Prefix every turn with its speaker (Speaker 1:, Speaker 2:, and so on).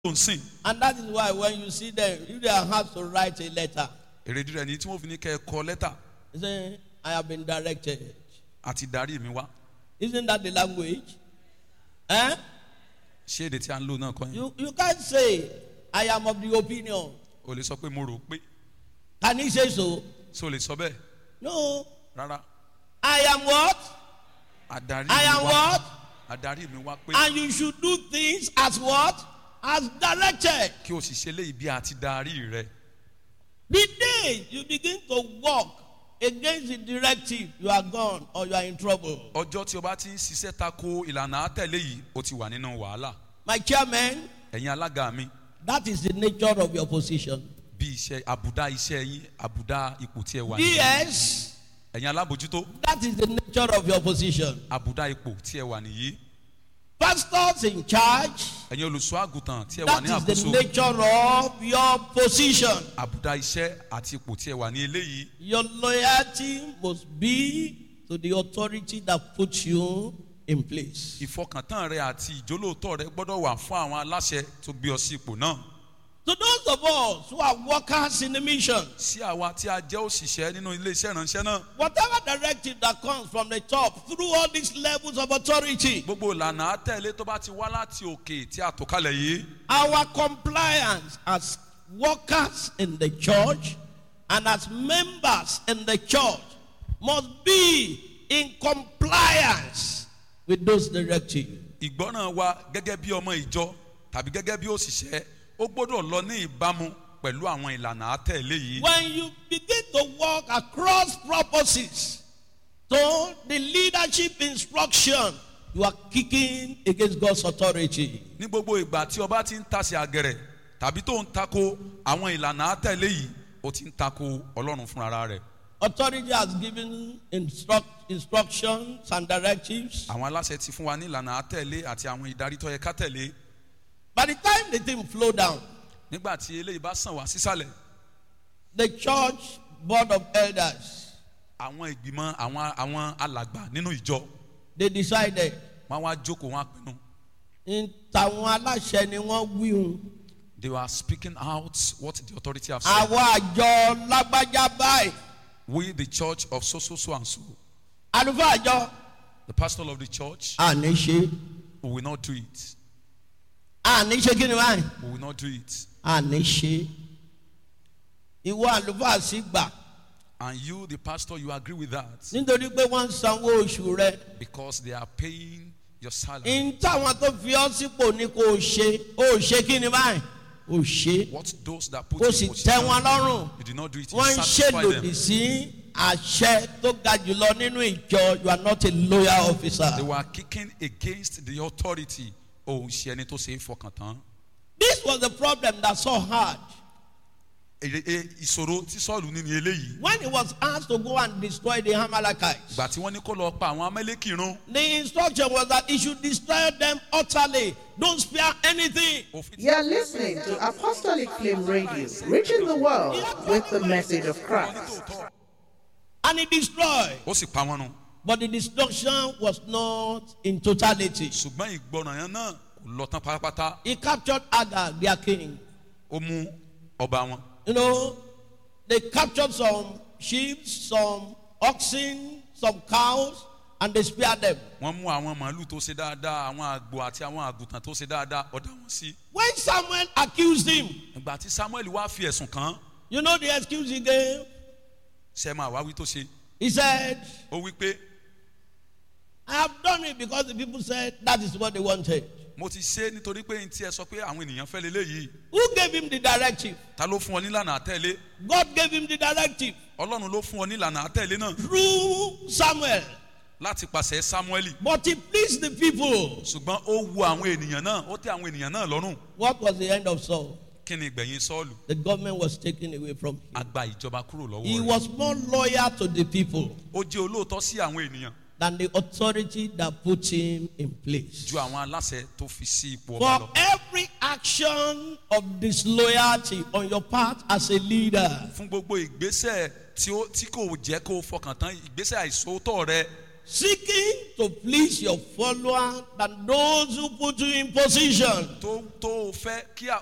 Speaker 1: tó ń sìn
Speaker 2: And that is why when you see them, if they have to write a letter,
Speaker 1: èrèdí rẹ̀ ní tí wọ́n fi ní kẹ́ ẹ kọ lẹ́tà
Speaker 2: they say, I have been directed.
Speaker 1: àti darí mi wá
Speaker 2: Isn't that the language? Eh?
Speaker 1: ṣé èdè tí a ń lò náà kọ́ yẹn
Speaker 2: You, you can't say, I am of the opinion.
Speaker 1: o lè sọ pé mo rò pé
Speaker 2: Can he say so?
Speaker 1: ṣé o lè sọ bẹ́ẹ̀
Speaker 2: No.
Speaker 1: rárá
Speaker 2: I am what?
Speaker 1: adarí
Speaker 2: I
Speaker 1: mi
Speaker 2: am
Speaker 1: wá
Speaker 2: what?
Speaker 1: adarí mi wá pé
Speaker 2: And you should do things as what? As directed.
Speaker 1: kí o sì ṣe léyìí bí a ti darí rẹ
Speaker 2: The day you begin to walk against the directive, you are gone or you are in trouble.
Speaker 1: ọjọ́ tí o bá ti ń ṣiṣẹ́ tako ìlànà àtẹ̀lé yìí o ti wà nínú wàhálà
Speaker 2: My chairman,
Speaker 1: ẹ̀yin alága mi
Speaker 2: that is the nature of your position.
Speaker 1: bí iṣẹ́ àbùdá iṣẹ́ yín àbùdá ipò tí ẹ wà nìyí
Speaker 2: DS,
Speaker 1: ẹ̀yin alábòjútó
Speaker 2: that is the nature of your position.
Speaker 1: àbùdá ipò tí ẹ wà nìyí
Speaker 2: Pastors in charge,
Speaker 1: ẹ̀yin olùṣọ́ àgùntàn tí ẹ wà
Speaker 2: that
Speaker 1: ní
Speaker 2: is the
Speaker 1: àkóso
Speaker 2: nature of your position.
Speaker 1: àbùdá iṣẹ́ àti ipò tí ẹ wà ní eléyìí
Speaker 2: Your loyalty must be to the authority that puts you in place.
Speaker 1: ìfọkàntán rẹ àti ìjólóòtọ́ rẹ gbọ́dọ̀ wà fún àwọn aláṣẹ tó gbé ọ sí ipò náà
Speaker 2: To those of us who are workers in the mission,
Speaker 1: sí àwa tí a jẹ́ òṣìṣẹ́ nínú iléeṣẹ́ ìránṣẹ́ náà
Speaker 2: whatever directive that comes from the top through all these levels of authority,
Speaker 1: gbogbo ìlànà àtẹ̀lé tó bá ti wá láti òkè tí a tò kalẹ̀ yìí
Speaker 2: our compliance as workers in the church and as members in the church must be in compliance with those directives.
Speaker 1: ìgbọ́ràn wa gẹ́gẹ́ bí ọmọ ìjọ tàbí gẹ́gẹ́ bí òṣìṣẹ́ ó gbọ́dọ̀ lọ ní ìbámu pẹ̀lú àwọn ìlànà àtẹ̀lé yìí
Speaker 2: When you begin to walk across purposes to the leadership instruction, you are kicking against God's authority.
Speaker 1: ní gbogbo ìgbà tí ọba ti ń tasẹ̀ àgẹ̀rẹ̀ tàbí tó ń tako àwọn ìlànà àtẹ̀lé yìí ó ti ń tako ọlọ́run fúnra rẹ̀
Speaker 2: Authority has given instruct, instructions and directives.
Speaker 1: àwọn aláṣẹ ti fún wa ní ìlànà àtẹ̀lé àti àwọn ìdarí tó yẹ ká tẹ̀lé
Speaker 2: By the time the thing flow down,
Speaker 1: nígbà tí eléyìí bá sàn wá sísàlẹ̀
Speaker 2: the church board of elders
Speaker 1: àwọn ìgbìmọ̀ àwọn àwọn alàgbà nínú ìjọ
Speaker 2: they decided
Speaker 1: wọn wá jókòó wọn á pinnu
Speaker 2: in tàwọn aláṣẹ ni wọ́n wíhun
Speaker 1: they were speaking out what the authority have said
Speaker 2: àwọn àjọ lágbájá báyìí
Speaker 1: we the church of so so so and so
Speaker 2: àlùfáà àjọ
Speaker 1: the pastor of the church
Speaker 2: àní ṣe
Speaker 1: we will not do it
Speaker 2: àní ṣe kí ni báyìí
Speaker 1: we will not do it
Speaker 2: àní ṣe ìwọ àlùfáà sì gbà
Speaker 1: and you the pastor you agree with that
Speaker 2: nítorí pé wọ́n ń sanwó oṣù rẹ
Speaker 1: because they are paying your salary
Speaker 2: in táwọn tó fi ọ́ sípò ní kò ṣe ó ṣe kí ni báyìí ó ṣe
Speaker 1: what those that put
Speaker 2: ó
Speaker 1: in
Speaker 2: sì
Speaker 1: position,
Speaker 2: tẹ́ wọn lọ́rùn.
Speaker 1: you did not do it you
Speaker 2: wọ́n ń
Speaker 1: satisfy
Speaker 2: ṣèlòdì
Speaker 1: them
Speaker 2: sí àṣẹ tó ga jùlọ nínú ìjọ you are not a loyal officer.
Speaker 1: they were kicking against the authority òun ṣe ẹni tó ṣe é fọkàn tán
Speaker 2: this was the problem that Saul had
Speaker 1: Èrè- e- ìṣòro tí sọ́ọ̀lù ní ni eléyìí
Speaker 2: when he was asked to go and destroy the Amalekites.
Speaker 1: ìgbà tí wọ́n ní kó lọ pa àwọn amẹ́lẹ́kìrún
Speaker 2: the instruction was that he should destroy them utterly don't spare anything.
Speaker 1: òfin tí
Speaker 3: You're listening to Apostolic Flame Radio, reaching the world with the message of Christ.
Speaker 2: and he destroyed
Speaker 1: ó sì pa wọn run
Speaker 2: but the destruction was not in totality.
Speaker 1: ṣùgbọ́n ìgbọràn yẹn náà kò lọ tán pátápátá
Speaker 2: he captured Agag their king.
Speaker 1: ó mú ọba wọn
Speaker 2: You know, they captured some sheep, some oxen, some cows, and they spared them.
Speaker 1: wọ́n mú àwọn màálù tó ṣe dáadáa àwọn àgbò àti àwọn àgùntàn tó ṣe dáadáa ọ̀dà wọn sí
Speaker 2: When Samuel accused him,
Speaker 1: ìgbà tí samuel wá fi ẹ̀sùn kàn án
Speaker 2: you know the excuse he gave?
Speaker 1: ṣe máa wá wí tó ṣe
Speaker 2: He said,
Speaker 1: ó wí pé
Speaker 2: I have done it because the people said that is what they wanted.
Speaker 1: mo ti ṣe é nítorí pé n tí ẹ sọ pé àwọn ènìyàn fẹ́ leléyìí
Speaker 2: Who gave him the directive?
Speaker 1: ta ló fún ọ nílànà àtẹ̀lé
Speaker 2: God gave him the directive
Speaker 1: ọlọ́run ló fún ọ nílànà àtẹ̀lé náà
Speaker 2: through Samuel.
Speaker 1: láti pàṣẹ samueli
Speaker 2: But he pleased the people.
Speaker 1: ṣùgbọ́n ó wu àwọn ènìyàn náà ó tẹ àwọn ènìyàn náà lọ́rùn
Speaker 2: What was the end of Saul?
Speaker 1: kí ni ìgbẹ̀yìn sọ́ọ̀lù
Speaker 2: The government was taken away from him.
Speaker 1: a gba ìjọba kúrò lọ́wọ́
Speaker 2: He
Speaker 1: rẹ̀
Speaker 2: was more loyal to the people.
Speaker 1: ó jẹ́ olóòótọ́ sí àwọn ènìyàn
Speaker 2: than the authority that put him in place.
Speaker 1: ju àwọn aláṣẹ tó fi sí ipò ọba
Speaker 2: For
Speaker 1: lọ.
Speaker 2: every action of disloyalty on your part as a leader,
Speaker 1: fún gbogbo ìgbésẹ̀ tí ó tí kò jẹ́ kó o fọkàn tán ìgbésẹ̀ àìsóòótọ́ rẹ
Speaker 2: seeking to please your follower than those who put you in position.
Speaker 1: tó tó o fẹ́ kí